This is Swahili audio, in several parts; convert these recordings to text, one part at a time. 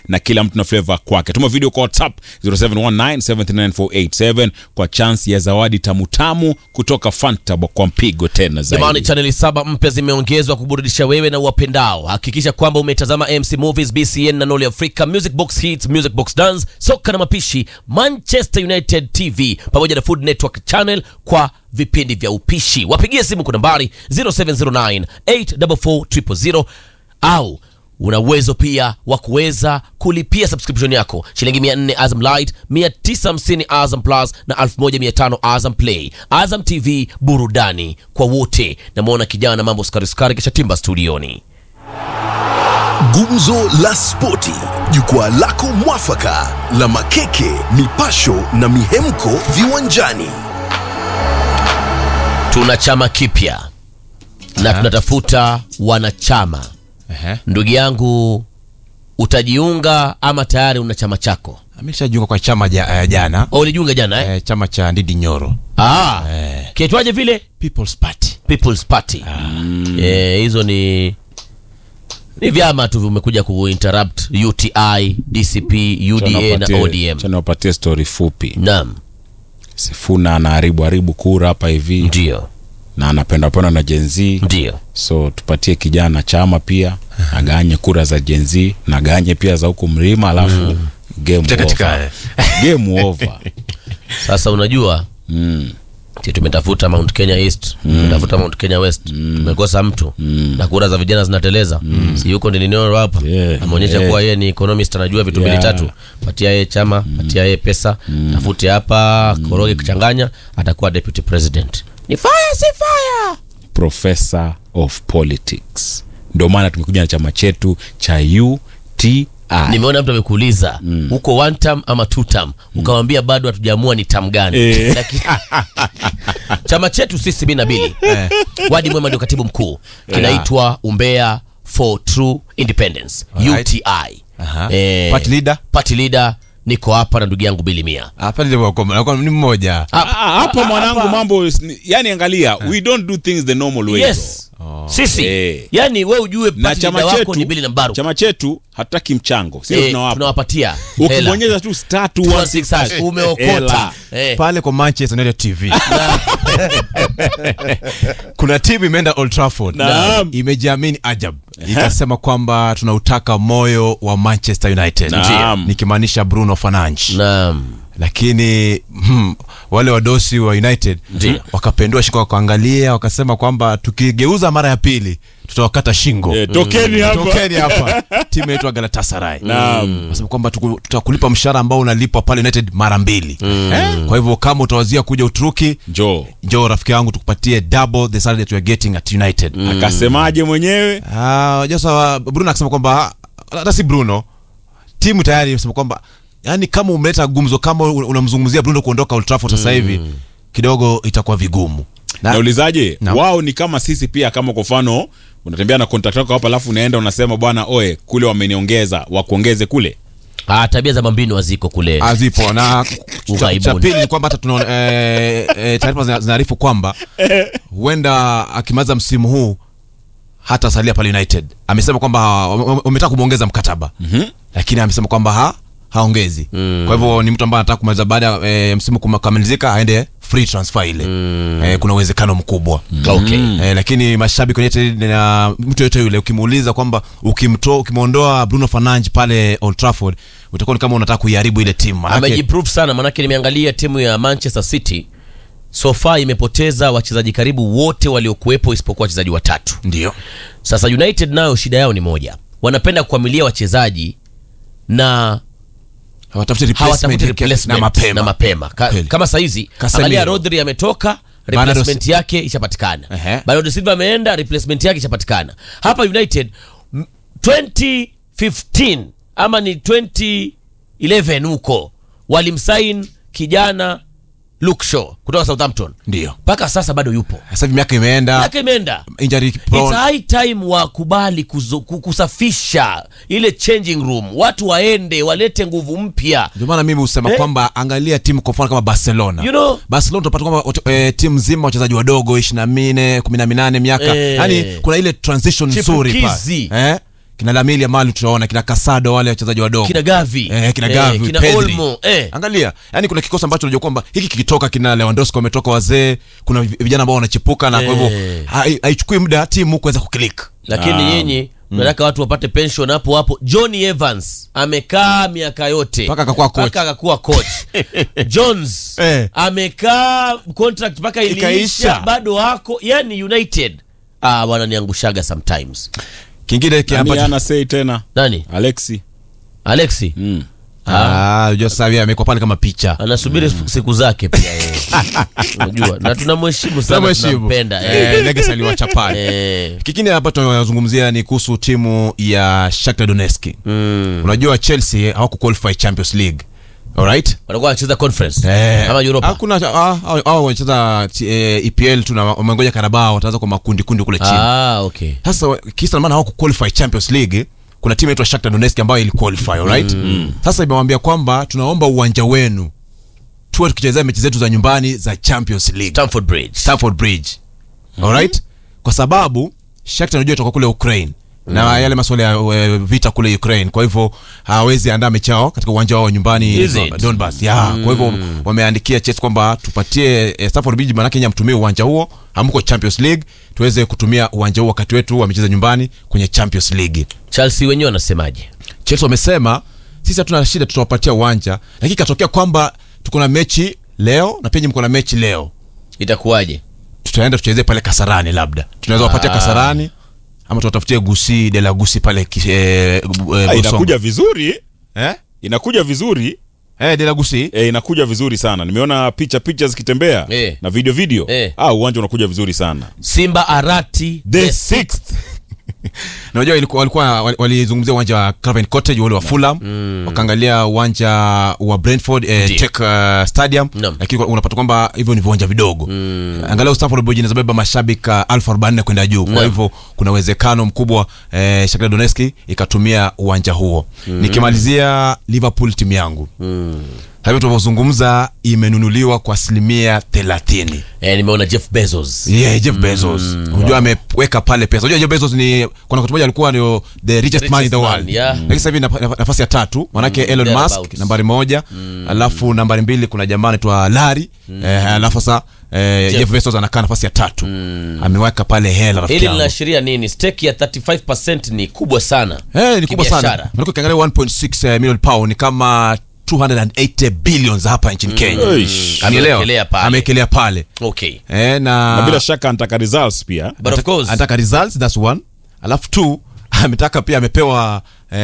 na kila mtu na flavor kwake. Tuma video kwa WhatsApp 0719739487 kwa chance ya zawadi tamutamu kutoka Fanta kwa mpigo tena Jamani, zaidi. chaneli saba mpya zimeongezwa kuburudisha wewe na uwapendao. Hakikisha kwamba umetazama MC Movies, BCN na Noli Africa, Music Box Hits, Music Box Dance, soka na mapishi, Manchester United TV pamoja na Food Network Channel kwa vipindi vya upishi. Wapigie simu kwa nambari 0709 844 au una uwezo pia wa kuweza kulipia subscription yako shilingi 400 Azam Light, 950 Azam Plus na 1500 Azam Play. Azam TV, burudani kwa wote. Namwona kijana mambo skari skari kisha timba studioni. Gumzo la Spoti, jukwaa lako mwafaka la makeke, mipasho na mihemko viwanjani. Tuna chama kipya na tunatafuta wanachama. Ehe. Ndugu yangu, utajiunga ama tayari una chama chako? ameshajiunga kwa chama ja, eh, jana Au ulijiunga jana eh? eh, chama cha Ndidi Nyoro Ah, eh, kiitwaje vile? People's Party People's Party. Eh, hizo ni ni vyama tu vimekuja kuinterrupt UTI, DCP, UDA na Wapatie- ODM. cha niwapatie story fupi. Naam, Sifuna anaharibu haribu kura hapa hivi ndio na anapenda penda na Gen Z. ndio. so tupatie kijana chama pia aganye kura za Gen Z na aganye pia za huku mlima alafu game katika over. game over Sasa unajua mm. si tumetafuta Mount Kenya East, tumetafuta Mount Kenya West, tumekosa mtu na kura za vijana zinateleza. Si yuko Ndinoro hapa Yeah. ameonyesha Yeah. kuwa yeye ni economist, anajua vitu mbili Yeah. tatu. Patia yeye chama, patia yeye pesa, tafute hapa koroge, kuchanganya, atakuwa deputy president. Ni fire si fire. professor of politics ndio maana tumekuja na chama chetu cha UTI nimeona mtu amekuuliza huko one term ama two term ukamwambia bado hatujaamua ni term gani Eh. Lakini- chama chetu sisi mi na bili wadi mwema ndio katibu mkuu kinaitwa umbea for true independence Alright. uti Aha. Eh, Party leader? party leader niko hapa na ndugu yangu bili mia hapa ndio wako- wako- ni mmoja Ah, ah, hapa mwanangu mambo is- yani angalia we don't do things the normal way yes sisi Eh. yani we ujue na party chama leader chetu wako ni bili na mbaru chama chetu hatutaki mchango sio Eh, tunawapa tunawapatia hela. ukibonyeza tu star 216 hash, 216 umeokota hela. Eh. pale kwa Manchester United TV kuna timu imeenda Old Trafford Naam. imejiamini ajab ikasema kwamba tunautaka moyo wa Manchester United Naam. nikimaanisha Bruno Fernandes naam lakini hmm, wale wadosi wa United wakapendua shingo wakaangalia wakasema kwamba tukigeuza mara ya pili tutawakata shingo Eh, tokeni hapa tokeni hapa timu yetu ya Galatasaray Naam. Wasema kwamba tuku- tutakulipa mshahara ambao unalipwa pale United mara mbili eh? kwa hivyo kama utawazia kuja Uturuki njoo njoo rafiki yangu tukupatie double the salary that we are getting at United akasemaje mwenyewe Ah, sasa Bruno akasema kwamba hata si Bruno timu tayari imesema kwamba yani kama umeleta gumzo kama unamzungumzia Bruno kuondoka Old Trafford sasa hivi kidogo itakuwa vigumu na, naulizaje Naam. wao ni kama sisi pia kama kwa mfano unatembea na contract yako hapa alafu unaenda unasema bwana oe kule wameniongeza wakuongeze kule ah, tabia za mambini waziko kule azipo na cha- Ughaibuni. cha pili ni kwamba hata tuna eh, eh, taarifa zina- zinaarifu kwamba huenda akimaliza msimu huu hata salia pale United. Amesema kwamba wame- wametaka kumwongeza mkataba lakini amesema kwamba ha, haongezi kwa hivyo ni mtu ambaye anataka kumaliza baada ya eh, msimu kukamilizika aende free transfer ile eh, kuna uwezekano mkubwa okay Eh, lakini mashabiki wa United na mtu yote yule ukimuuliza kwamba ukimtoa ukimwondoa Bruno Fernandes pale Old Trafford utakuwa ni kama unataka kuiharibu ile timu Manake- amejiprove sana manake nimeangalia timu ya manchester city so far imepoteza wachezaji karibu wote waliokuwepo isipokuwa wachezaji watatu ndio sasa united nayo shida yao ni moja wanapenda kuamilia wachezaji na hawatafuti hawatafuti replacement replacement na mapema, na mapema. Ka, Kweli. kama saizi Casemiro. angalia rodri ametoka Bernardo replacement yake ishapatikana Ehe. bernardo silva ameenda replacement yake ishapatikana hapa united m- 2015 ama ni 2011 huko walimsain kijana Luke Shaw kutoka southampton ndio mpaka sasa bado yupo sasa hivi miaka imeenda miaka imeenda injury It's prone high time wakubali kuzo- ku- kusafisha ile changing room watu waende walete nguvu mpya ndio maana mimi husema Eh? kwamba angalia timu kwa mfano kama Barcelona You know- Barcelona utapata kwamba wat- eh, timu nzima wachezaji wadogo ishirini na minne kumi na minane miaka Eh. yani kuna ile transition nzuri Chipukizi. pale eh? kina lamili amali tutaona kina kasado wale wachezaji wadogo kina gavi Eh, kina Gavi, kina Pedri. olmo eh. angalia yani kuna kikosi ambacho unajua kwamba hiki kikitoka kina lewandowski wametoka wazee kuna vi- vijana ambao wanachipuka na kwa hivyo Eh. hai- haichukui muda timu kuweza kuklik lakini nyinyi mnataka watu wapate pension hapo hapo johnny evans amekaa miaka yote Mpaka akakuwa coach. Mpaka akakuwa coach jones Eh. amekaa contract mpaka iliisha Ikaisha. bado wako yani united ah bwana niangushaga sometimes kingine ki- Nani ambacho ana sei tena nani alexi alexi mm. Ah, unajua sasa hivi amekuwa pale kama picha anasubiri siku zake pia yeye. unajua na tunamheshimu sana Tunamheshimu. tunampenda Eh, eh. legacy aliwacha pale Eh. kingine hapa tunazungumzia ni kuhusu timu ya Shakhtar Donetsk Mm. unajua Chelsea hawakuqualify Champions League alright walikuwa wanacheza conference Eh, ama Europa hakuna ah, hao- hao wanacheza eh, EPL tuna wamengoja Carabao wataanza kwa makundi kundi kule chini ah okay sasa wa- kisa na maana hawakuqualify Champions League kuna timu inaitwa Shakhtar Donetsk ambayo iliqualify alright sasa imewambia kwamba tunaomba uwanja wenu tuwe tukichezea mechi zetu za nyumbani za Champions League Stamford Bridge Stamford Bridge alright kwa sababu Shakhtar unajua toka kule Ukraine na yale masuala ya uh, vita kule Ukraine kwa hivyo hawezi andaa mechi yao katika uwanja wao wa nyumbani Is it? Donbas yeah. kwa hivyo wameandikia Chelsea kwamba tupatie eh, Stamford Bridge maanake nyinyi hamtumie uwanja huo hamko Champions League tuweze kutumia uwanja huo wakati wetu wamecheza nyumbani kwenye Champions League Chelsea wenyewe wanasemaje Chelsea wamesema sisi hatuna shida tutawapatia uwanja lakini ikatokea kwamba tuko na mechi leo na pia nyinyi mko na mechi leo itakuwaje tutaenda tuchezee pale Kasarani, labda tunaweza wapatia Ah. Kasarani ama tuwatafutie Gusi de la Gusi pale ki- eh, eh, Ah, Bosongo. inakuja vizuri eh? inakuja vizuri Eh, de la Gusi e, inakuja vizuri sana nimeona picha picha zikitembea Eh. na video video Eh. ah, uwanja unakuja vizuri sana Simba Arati the sixth na unajua ilikuwa walikuwa wali- walizungumzia uwanja wa Craven Cottage ule wa Fulham wakaangalia uwanja wa Brentford eh, Ndiyo. Czech uh, Stadium Naam. lakini kwa- unapata kwamba hivyo ni viwanja vidogo angalau Stamford Bridge inazobeba mashabiki uh, elfu arobaini kwenda juu kwa Naam. hivyo kuna uwezekano mkubwa eh, Shakhtar Donetsk ikatumia uwanja huo nikimalizia Liverpool timu yangu Sasa hivi tunavyozungumza imenunuliwa kwa asilimia thelathini eh, nimeona Jeff Bezos yeah, Jeff Bezos unajua ameweka pale pesa unajua Jeff Bezos ni kuna wakati moja alikuwa ndio the richest man in the Richest world man, yeah. lakini sasa hivi naf- naf- nafasi ya tatu manake Elon Musk thereabouts. nambari moja alafu nambari mbili kuna jamaa anaitwa Larry eh, alafu sasa eh, Jeff. Bezos anakaa nafasi ya tatu ameweka pale hela rafiki hili yangu linaashiria nini stake ya 35 ni kubwa sana Eh, ni kubwa sana Kibiashara. manake ukiangalia 1.6 million pound ni kama 280 billions hapa nchini Kenya Eish. Unielewa? Amewekelea pale. amewekelea pale okay eh, na, na bila shaka anataka results pia but of Anataka- course anataka results that's one alafu two ametaka pia amepewa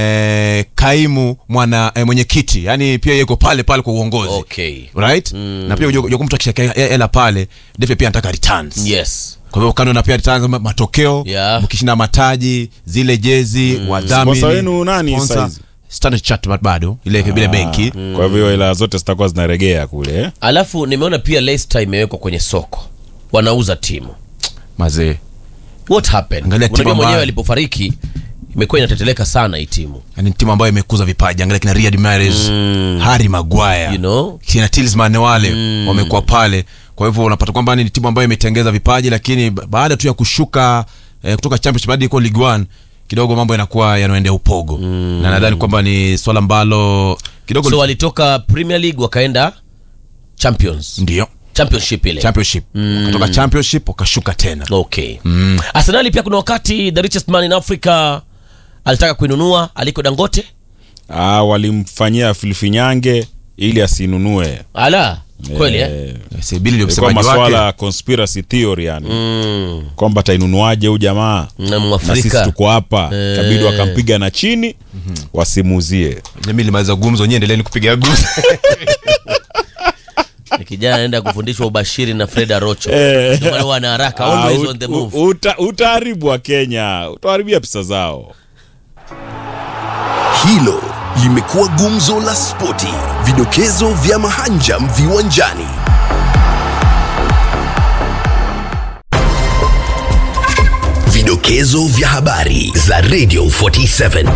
eh, kaimu mwana eh, mwenyekiti yani pia yuko pale pale kwa uongozi okay right na pia unajua- unajua mtu akishaka hela pale defe pia anataka returns yes kwa hivyo kando na pia returns ma- matokeo Yeah. mkishinda mataji zile jezi wadhamini Sponsor wenu nani sponsor. saizi? Standard Chartered bado ile ile benki kwa hivyo hela zote zitakuwa zinaregea kule eh? alafu nimeona pia Leicester imewekwa kwenye soko wanauza timu mazee what happened Angalia timu unajua mwenyewe ambayo- alipofariki imekuwa inateteleka sana hii timu yani timu ambayo imekuza vipaji angalia kina Riyad Mahrez Harry Maguire you know kina Talisman wale wamekuwa pale kwa hivyo unapata kwamba ni timu ambayo imetengeza vipaji lakini ba- baada tu ya kushuka eh, kutoka championship hadi iko Ligue 1 kidogo mambo yanakuwa yanaendea upogo na nadhani kwamba ni swala ambalo kidogo so walitoka Premier League wakaenda Champions ndio championship ile championship kutoka championship wakashuka tena okay Arsenali pia kuna wakati the richest man in Africa alitaka kuinunua aliko Dangote ah, walimfanyia filifinyange ili asinunue ala kweli eh? Eh, Yes, Billy ndio ilikuwa msemaji maswala wake ya conspiracy theory yani mm. kwamba atainunuaje huyu jamaa na na sisi mwafrika tuko hapa Eh. kabidi wakampiga na chini wasimuzie mimi limaliza gumzo nyie endeleeni kupiga gumzo Ni kijana anaenda kufundishwa ubashiri na Fred Arocho Eh. Ndio maana wana haraka Ah, always ut- on the move u- uta- utaharibu wa kenya utaharibia pesa zao Hilo limekuwa gumzo la spoti, vidokezo vya mahanjam viwanjani. Vidokezo vya habari za Radio 47.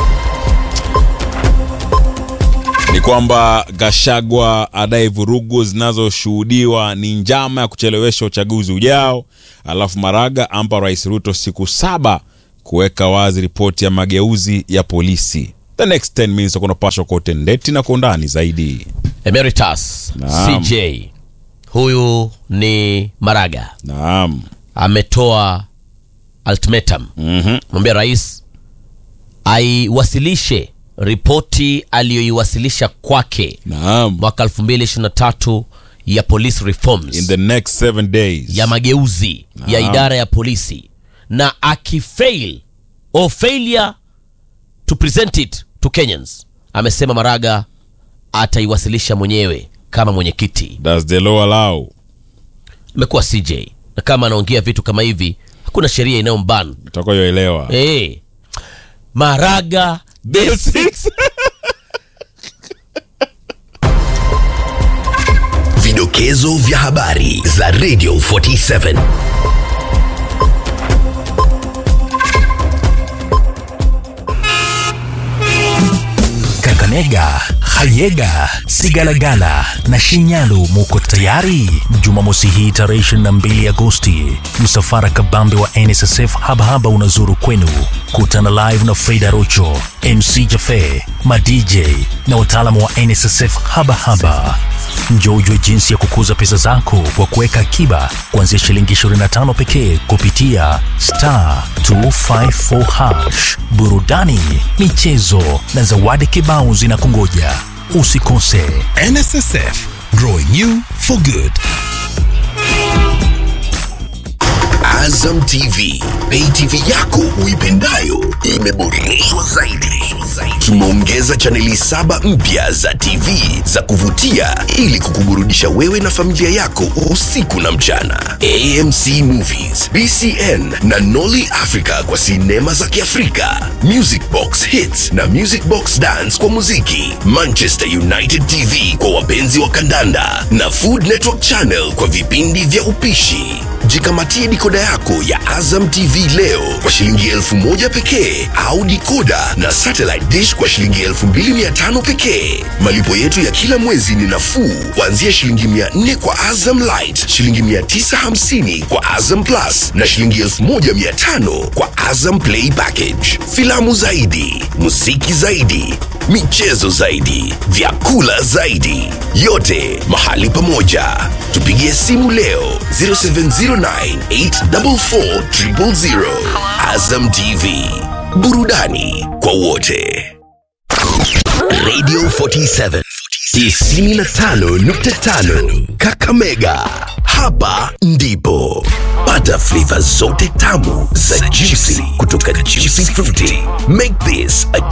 ni kwamba Gashagwa adai vurugu zinazoshuhudiwa ni njama ya kuchelewesha uchaguzi ujao, alafu Maraga ampa Rais Ruto siku saba kuweka wazi ripoti ya mageuzi ya polisi. The next 10 minutes utakuwa unapashwa kwa utendeti na kwa undani zaidi. Emeritus Naam. CJ huyu ni Maraga Naam. ametoa ultimatum Mhm. mwambia rais aiwasilishe ripoti aliyoiwasilisha kwake Naam. mwaka 2023 ya police reforms In the next 7 days. ya mageuzi ya Naam. idara ya polisi na akifail or failure to present it to Kenyans, amesema Maraga ataiwasilisha mwenyewe kama mwenyekiti. Does the law allow? Amekuwa CJ na kama anaongea vitu kama hivi, hakuna sheria inayomban. Utakayoelewa. Hey, Maraga basics. Vidokezo vya habari za Radio 47. Kakamega, Hayega, Sigalagala na Shinyalu muko tayari. Jumamosi hii tarehe 22 Agosti, msafara kabambe wa NSSF habahaba unazuru kwenu. Kutana live na Frida Rocho, MC Jafe, madj na wataalamu wa NSSF habahaba. Njoo ujue jinsi ya kukuza pesa zako kwa kuweka akiba kuanzia shilingi 25 pekee kupitia star 254 hash. Burudani, michezo na zawadi kibao zinakungoja. Usikose. NSSF, growing you for good. Azam TV, pay TV yako uipendayo imeboreshwa zaidi. Tumeongeza chaneli saba mpya za TV za kuvutia ili kukuburudisha wewe na familia yako usiku na mchana. AMC Movies, BCN na Nolly Africa kwa sinema za Kiafrika, Music Box Hits na Music Box Dance kwa muziki, Manchester United TV kwa wapenzi wa kandanda na Food Network Channel kwa vipindi vya upishi. Jikamatie dikoda yako ya Azam TV leo kwa shilingi elfu moja pekee au dikoda na satellite dish kwa shilingi elfu mbili mia tano pekee. Malipo yetu ya kila mwezi ni nafuu kuanzia shilingi mia nne kwa Azam Light, shilingi mia tisa hamsini kwa Azam Plus na shilingi elfu moja mia tano kwa Azam Play Package. Filamu zaidi, muziki zaidi, michezo zaidi, vyakula zaidi, yote mahali pamoja. Tupigie simu leo 0709844000. Azam TV, burudani kwa wote. Radio 47 95.5 Kakamega. Hapa ndipo pata flavor zote tamu za juicy kutoka Juicy Fruity. Make this a